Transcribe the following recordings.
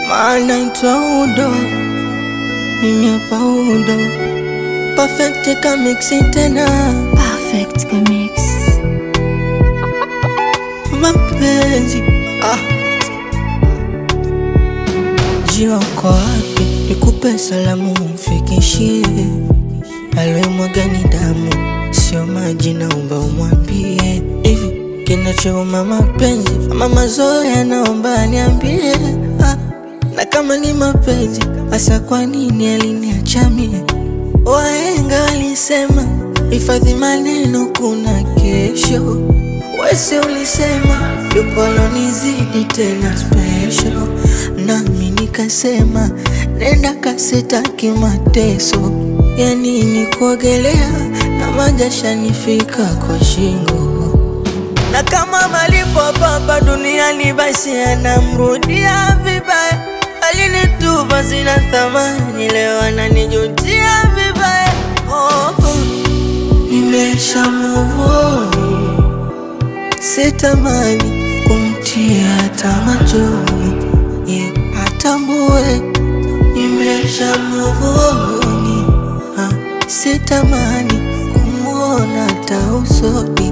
maana itwa udo, mimi hapa udo, perfect kamiksi tena Perfect Mix. mapenzi ah. Jiwa uko wapi? Nikupe salamu mfikishie, aliyemwaga ni damu, sio maji, naomba umwambie hivi kinachouma mapenzi ama mazoea, naomba niambie ah. Na kama ni mapenzi hasa, kwa nini aliniacha mie? Wahenga walisema hifadhi maneno, kuna kesho. Wese ulisema yupo alonizidi tena special, nami nikasema nenda kasitaki mateso. Ya nini kuogelea na majasha nifika kwa shingo, na kama malipo papa duniani basi anamrudia vibaya. Alinitupa sina thamani, leo ananijutia vibaya. Oh, oh. Nimesha move on sitamani kumtia hata machoni, ye atambue nimesha move on. Ah, sitamani kumwona hata usoni.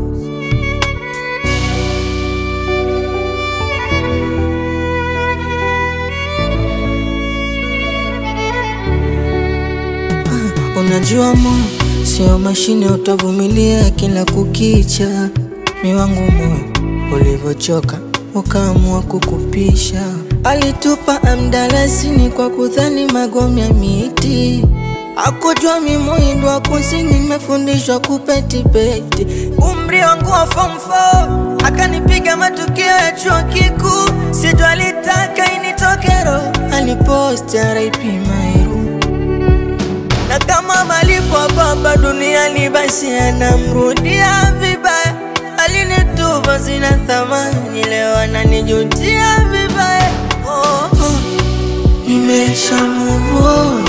Ah, Unajua moyo sio mashine, utavumilia kila kukicha. Mi wangu moyo ulivyochoka, ukaamua kukupisha. Alitupa amdalasini kwa kudhani magome ya miti, akujua mi muhindo wa kusini, nimefundishwa kupetipeti. Umri wangu wa form 4 akanipiga matukio ya chuo kikuu, sito alitaka initoke roho, aliposti RIP Mairu na kama malipo baba duniani basi anamrudia vibaya. Alinitupa sina thamani, leo ananijutia vibaya. Oh, oh. Nimesha move on,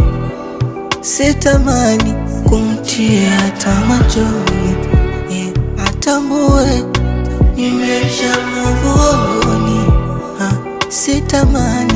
sitamani kumtia hata machoni, ye atambue nimesha move on, ah, sitamani